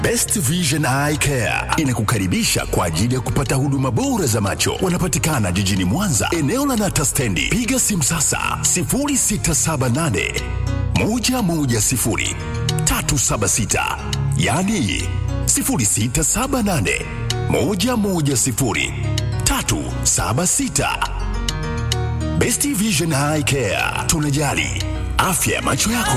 Best Vision Eye Care inakukaribisha kwa ajili ya kupata huduma bora za macho. Wanapatikana jijini Mwanza, eneo la Nata Stendi. Piga simu sasa 0678 110 376, yaani 0678 110 376. Best Vision Eye Care, tunajali afya ya macho yako.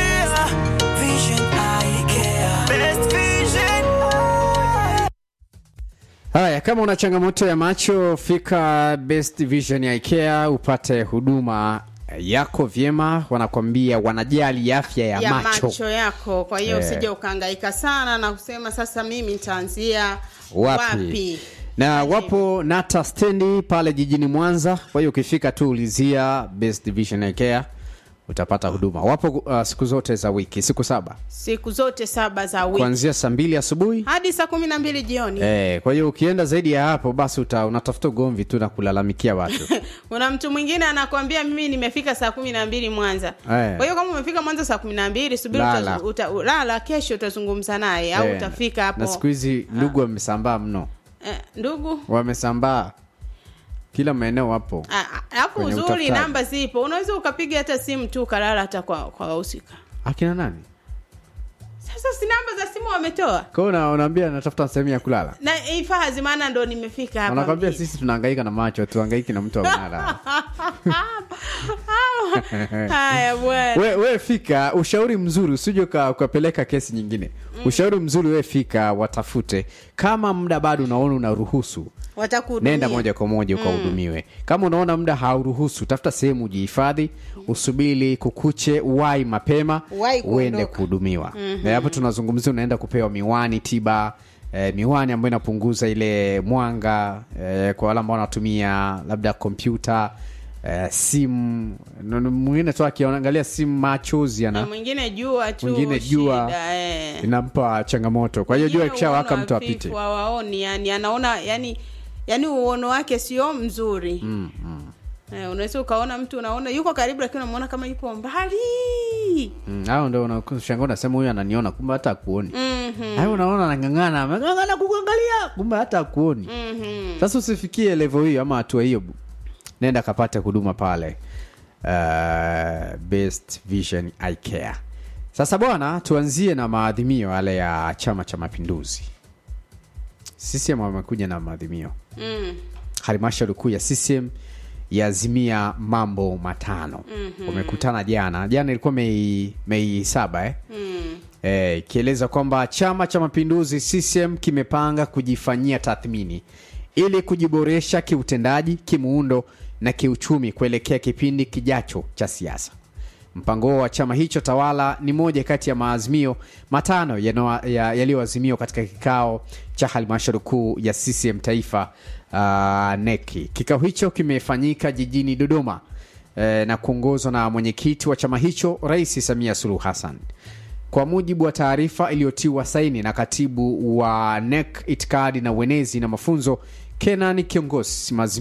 Haya, kama una changamoto ya macho, fika Best Vision ya IKEA upate huduma yako vyema. Wanakwambia wanajali afya ya, ya macho. macho. yako kwa hiyo Eh. usije ukahangaika sana na kusema sasa mimi nitaanzia Wapi? wapi, Na wapo Nata stendi pale jijini Mwanza. Kwa hiyo ukifika tu ulizia Best Vision ya IKEA utapata huduma. Wapo uh, siku zote za wiki, siku saba siku zote saba za wiki kuanzia saa mbili asubuhi hadi saa kumi na mbili jioni Eh, kwa hiyo ukienda zaidi ya hapo basi uta, unatafuta ugomvi tu na kulalamikia watu. kuna mtu mwingine anakwambia mimi nimefika saa kumi na mbili mwanza Eh. kwa hiyo kama umefika mwanza saa kumi na mbili subiri Lala. uta, uta, lala kesho utazungumza naye au Eh, utafika hapo Na siku hizi ndugu wamesambaa mno, eh, ndugu wamesambaa kila maeneo wapo. Ah, ah, alafu Kwenye uzuri utafutaji. namba zipo unaweza ukapiga hata simu tu ukalala hata kwa kwa wahusika Akina nani? sasa si namba za simu wametoa Kwa hiyo una- unaambia natafuta sehemu ya kulala. na ifahazi maana ndo nimefika hapa Wanakwambia mjini. sisi tunahangaika na macho, tuhangaiki na mtu wa mnara. haya bwana we, we fika, ushauri mzuri usije uka- ukapeleka kesi nyingine. Ushauri mzuri we fika, watafute. Kama muda bado unaona unaruhusu, watakuhudumia nenda moja kwa moja ukahudumiwe. Kama unaona muda hauruhusu, tafuta sehemu ujihifadhi, usubiri kukuche, uwai mapema, Uwahi kuondoka. uende kuhudumiwa. Na hapo tunazungumzia unaenda kupewa miwani tiba eh, miwani ambayo inapunguza ile mwanga eh, kwa wale ambao wanatumia labda kompyuta eh, simu. Na- na Mwingine tu akiangalia simu machozi na ana mwingine jua tu mwingine jua shida, eh. inampa changamoto. Kwa hiyo jua Wengine ikishawaka uono mtu hafifu apite. hawaoni yani anaona yani yani uono wake sio mzuri mm, mm. Eh, unaweza ukaona mtu unaona yuko karibu lakini unamuona kama yupo mbali Mm, hao ndio unashangaa unasema huyu ananiona kumbe hata akuoni. Mhm. Hayo unaona anang'ang'ana, ameng'ang'ana kukuangalia, kumbe hata akuoni. Mhm. Sasa usifikie level hiyo ama hatua hiyo, nenda kapate huduma pale uh, Best Vision Eye Care. Sasa bwana, tuanzie na maadhimio yale ya Chama cha Mapinduzi. CCM wamekuja na maadhimio. Mm. Halmashauri kuu ya CCM yaazimia mambo matano. Wamekutana jana, jana ilikuwa Mei Mei saba eh? Mm. Eh, ikieleza kwamba Chama cha Mapinduzi CCM kimepanga kujifanyia tathmini ili kujiboresha kiutendaji, kimuundo na kiuchumi kuelekea kipindi kijacho cha siasa. Mpango huo wa chama hicho tawala ni moja kati ya maazimio matano yano- ya- yaliyoazimiwa katika kikao cha halmashauri kuu ya CCM taifa uh, neki. Kikao hicho kimefanyika jijini Dodoma eh, na kuongozwa na mwenyekiti wa chama hicho Rais Samia Suluhu Hassan. Kwa mujibu wa taarifa iliyotiwa saini na katibu wa NEC itikadi na uenezi na mafunzo Kenan Kiongozi, maazimio